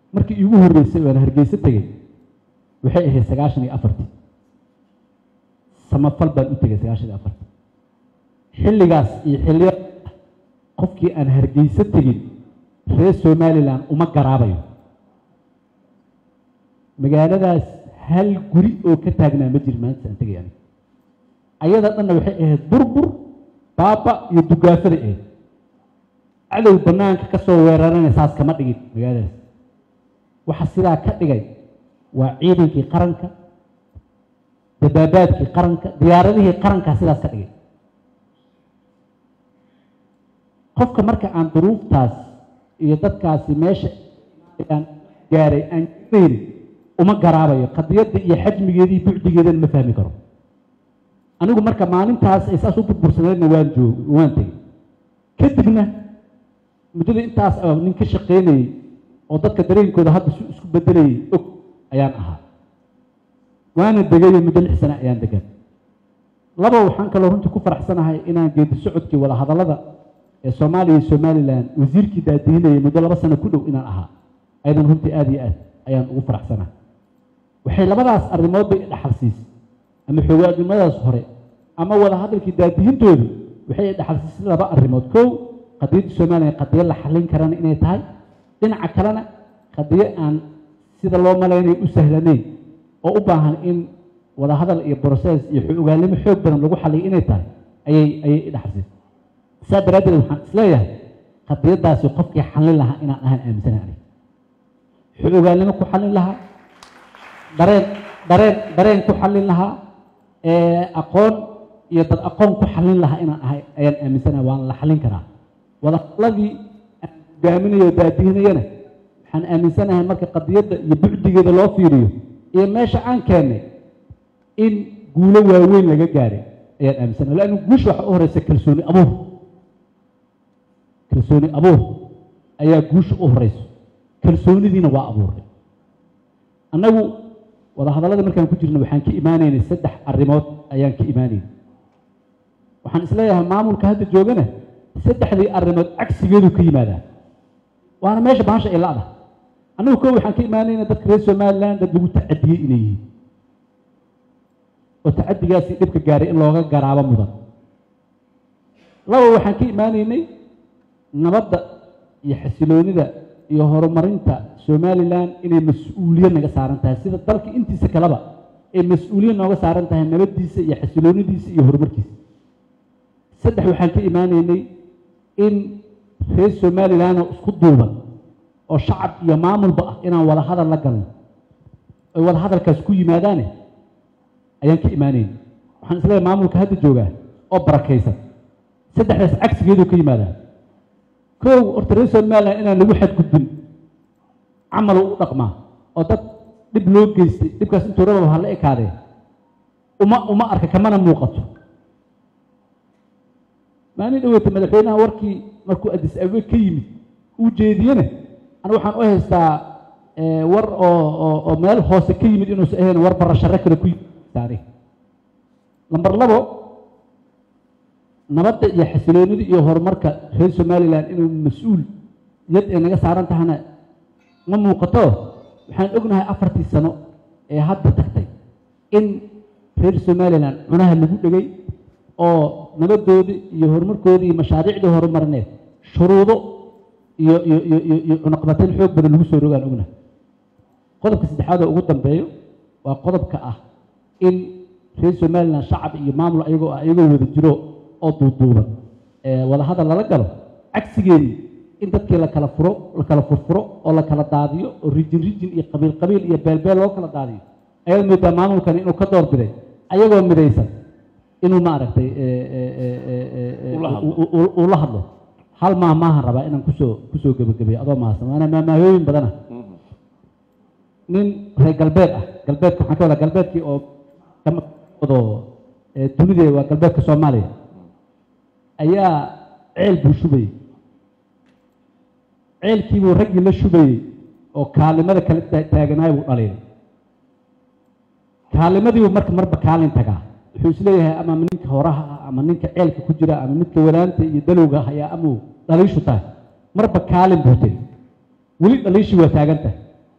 markii iigu horreysay waan hargeyso tegey waxay ahayd sagaashan iyo afartii samafal baan u tegay sagaashan iyo afartii xilligaas iyo xilliyo qofkii aan hargeyso tegin reer somalilan uma garaabayo magaaladaas hal guri oo ka taagnaa ma jiri maanta aan tegay aniga ayada dhanna waxay ahayd burbur baaba iyo dugaafada ahayd cadow banaanka ka soo weerarana saas kama dhigin magaaladaas waxa sidaa ka dhigay waa ciidankii qaranka dabaabaadkii qaranka diyaaradihii qarankaa sidaas ka dhigay qofka marka aan duruuftaas iyo dadkaasi meesha aan gaaray aan garaynin uma garaabayo qadiyadda iyo xajmigeedii bucdigeedana ma fahmi karo anigu marka maalintaas ay saas u burbursaneedna waan joog waan tegey kadibna muddada intaas oo nin ka shaqaynayey oo dadka dareenkooda hadda su isku bedelayay og ayaan ahaa waana degayo muddo lix sane ayaan degan laba waxaan kaloo runtii ku faraxsanahay inaan geedi socodkii wada hadallada ee soomaaliya iyo somalilan wasiirkii daadiinayay muddo laba sano ku dhow inaan ahaa ayadan runtii aada iyo aad ayaan ugu faraxsanahay waxay labadaas arrimood bay dhaxal siisay ama xoogaadnimadaas hore ama wada hadalkii daadihintoodu waxay dhaxal siisay laba arrimood kow qadiyadda somalilan qadiyo la xallin karana inay tahay dhinaca kalena qadiyo aan sida loo malaynayo u sahlanayn oo u baahan in wada hadal iyo broses iyo ogaalnimo xoog badan lagu xalliyo inay tahay ayay ayay dhaxal siisay saa daraaddeed waxaan isleeyahay qadiyadaasi qofkii xallin lahaa inaan ahaan aaminsanahay aniga xogaalnimo ku xallin lahaa dareen dareen dareen ku xallin lahaa aqoon iyo dad aqoon ku xallin lahaa inaan ahay ayaan aaminsanahay waan la xallin karaa wadahadladii aan hogaaminayo o daadihinayana waxaan aaminsanahay marka qadiyadda iyo bucdigeeda loo fiiriyo iyo meesha aan keennay in guulo waaweyn laga gaaray ayaan aaminsanahay laannu guusha waxa u horeysa kalsooni abuur kalsooni abuur ayaa guusha u horeyso kalsoonidiina waa abuurnay annagu wada hadallada markaan ku jirna waxaan ka imaanaynay saddex arrimood ayaan ka imaanaynay waxaan isleeyahay maamulka hadda joogana saddexdii arrimood cagsigeedu ka yimaadaa waana meesha bahasha ay la-da annagu ko waxaan ka imaanayna dadka reer somalilan dad lagu tacadiyey inay yihiin oo tacadigaasi dhibka gaaray in looga garaabo mudan laba waxaan ka imaanaynay nabadda iyo xasiloonida iyo horumarinta somalilan inay mas-uuliyad naga saaran tahay sida dalka intiisa kaleba ay mas-uuliyad nooga saaran tahay nabaddiisa iyo xasiloonidiisa iyo horumarkiisa saddex waxaan ka imaanaynay in reer somalilanoo isku duuban oo shacab iyo maamulba ah inaan wada hadal la galno oy wada hadalkaas ku yimaadaane ayaan ka imaanaynay waxaan isleeyahay maamulka hadda joogaa oo barakaysan saddexdaas cagsigeedu ka yimaadaa kow horta reer somalilan inaan lagu xadgudbin camal u dhaqmaa oo dad dhib loo geystay dhibkaas intuu rababa ha la ekaadee uma uma arka kamana muuqato maalin dhaweyta madaxweynaha warkii markuu adis abe ka yimid uu jeediyena anu waxaan u haystaa war oo oo oo meel hoose ka yimid inuusa ahayn war barashare kale ku yimid lamber labo nabadda iyo xasiloonida iyo horumarka reer somalilan inuu mas-uul yad ay naga saaran tahana ma muuqato waxaan ognahay afartii sano ee hadda tagtay in reer somalilan cunaha lagu dhegay oo nabadoodii iyo horumarkoodii iyo mashaariicdii horumarineed shuruudo iyo iyo iyo iyo iyo cunaqabateyn xoog badan lagu soo rogaan ognahay qodobka saddexaad oo ugu dambeeyo waa qodobka ah in reer somalilan shacab iyo maamul ayagoo ah iyagoo wada jiro oo duuduuban wada hadal lala galo cagsigeedii in dadkii la kala furo la kala furfuro oo la kala daadiyo oo rijin rijin iyo qabiil qabiil iyo beelbeel loo kala daadiyo ayaad moodaa maamulkani inuu ka door biday ayagoo midaysan inuu maaragtay uu la hadlo hal maa maahan rabaa inaan kusoo kusoo gebagabeeyo adoo mahadsan waana maamaahooyin badana nin reer galbeed ah galbeedka waxaan ka wadaa galbeedkii oo wado dunida waa galbeedka soomaaliya ayaa ceel buu shubayey ceelkiibuu raggii la shubayey oo kaalimada kale taaganaay buu dhaliilay kaalimadiibuu marka marba kaalin tagaa wuxuu isleeyahay ama ninka horaha ah ama ninka ceelka ku jira ama midka walaanta iyo dalowga hayaa amuu dhaliishu tahay marba kaalin buu tegey weli dhaliishii waa taagan tahay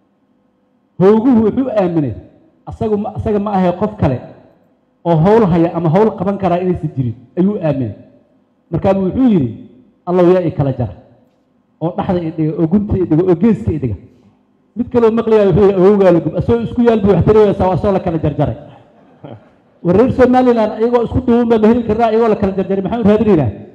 hooguhu wuxuu aaminay asagu ma asaga ma ahay qof kale oo howl haya ama howl qaban karaa inaysan jirin ayuu aaminay markaabuu wuxuu yidhi allow yaa i kala jara oo dhaxda i dhiga oo gunta i dhiga oo geeska i dhiga mid kaloo maqlayaa wuxuu yidhi awowgaa lagub asagoo isku yaal buu waxtaraysaa waa asoo la kala jarjaray war reer somaliland iyagoo isku duuban baa la heli karnaa iyagoo la kala jarjaray maxaan u raadinaynaa